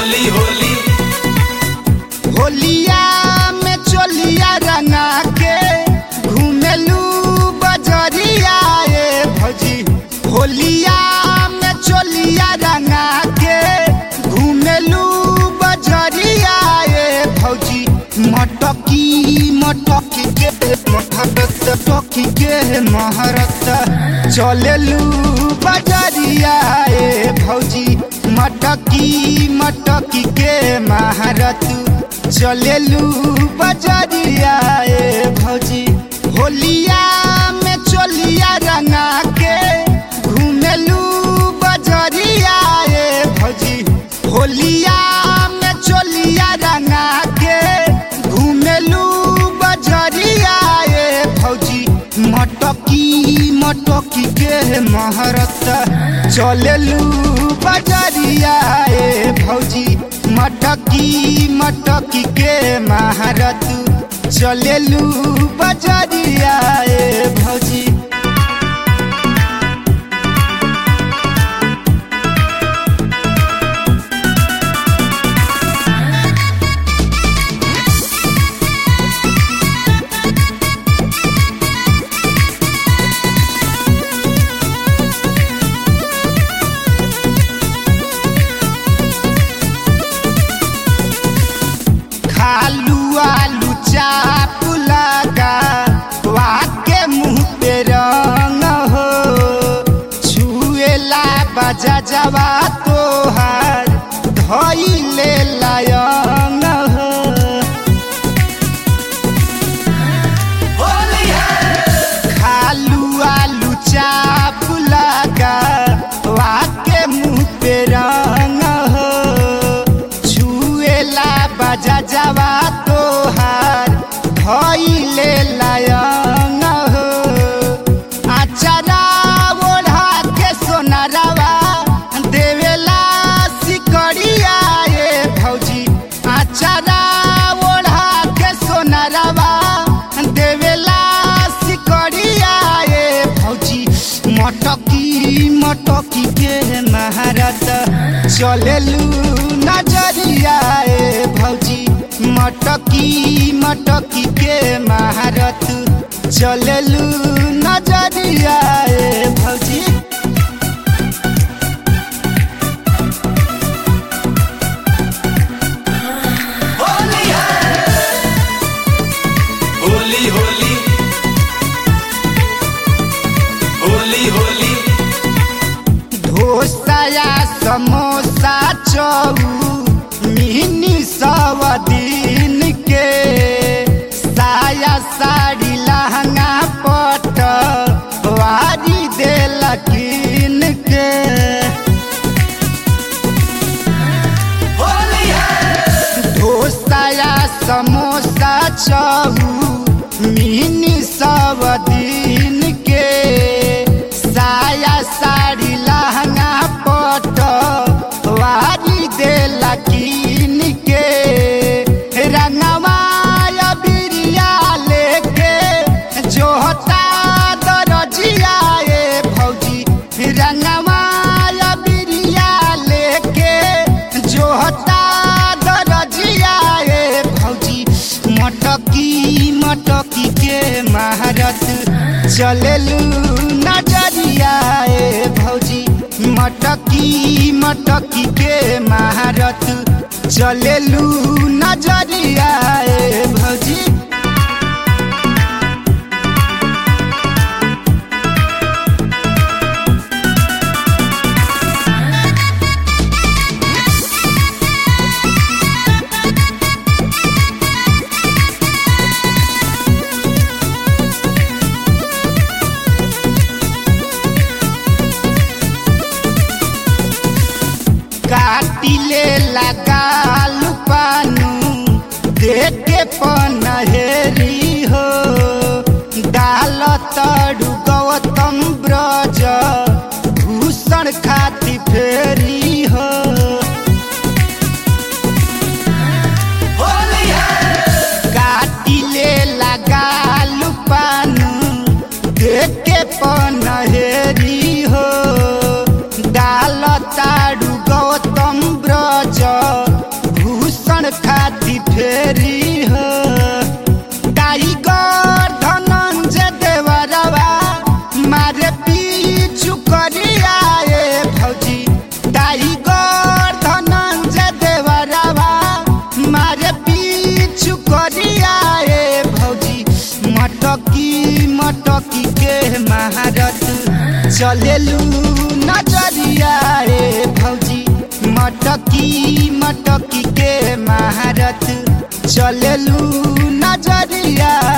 होली होली होलिया में चोलिया रंगा के घूमेलू बजरिया ए भौजी होलिया में चोलिया रंगा के घूमेलू बजरिया ए भौजी मटकी मटकी के महारत टकी के महारत चलेलू बजरिया ए भौजी मटकी मटकी के महारत चलेलू बजरिया ए भौजी होलिया में चोलिया रंगा के घूमेलू बजरिया ए भौजी होलिया में चोलिया रंगा के घूमेलू बजरिया ए भौजी मटकी मटकी के महारत चलेलू बजरिया ए भौजी मटकी मटकी के महारत चलेलू बजरिया ए भौजी खालू आलू चाप लगा वाके मुंह पे रंग हो छुएला बजा जवा तोहार धइले लायंग हो होली है खालू आलू चाप लगा वाके मुंह पे रंग हो छुएला बजा जवा तोहार धइले लायंग हो आचारा ओढ़ा के सोनारवा देवेला सिकड़िया ए भौजी आचारा ओढ़ा के सोनारवा देवेला सिकड़िया ए भौजी मटकी मटकी के महारत चलेलू नजरिया ए भौजी मटकी मटकी के महारत चलेलू नजरिया ए भौजी होली है होली होली होली होली ढोसाया समोसा चौ मिनी सव दिन के साया साड़ी लहंगा पट वारी देल कीन के होली है ढोसाया समोसा चौ मिनी सब दिन के साया साड़ी लहंगा पट वारी देला कीन के रंगवा बिरिया लेके जोहता दरजिया ए भौजी रंगवा बिरिया लेके जोहता दरजिया ए भौजी मटकी मटकी के महारत चलेलू नजरिया ए भौजी मटकी मटकी के महारत चलेलू नजरिया ए भौजी काटिले लगाल पानू देखे पनहेरी हो डाल तड़ू गौतम ब्रज भूषण खाती फेरी हो होली है काटिले लगाल पानू देखे पनहेरी हो डाल ताड़ू गौतम ब्रज फेरी हो टाइगर धनंजय देवरवा मारे पीछू करिया ए भौजी टाइगर धनंजय देवरवा मारे पीछू करिया ए भौजी मटकी मटकी के महारत चलेलू नजरिया ए भौजी मटकी मटकी के महारत चलेलू नजरिया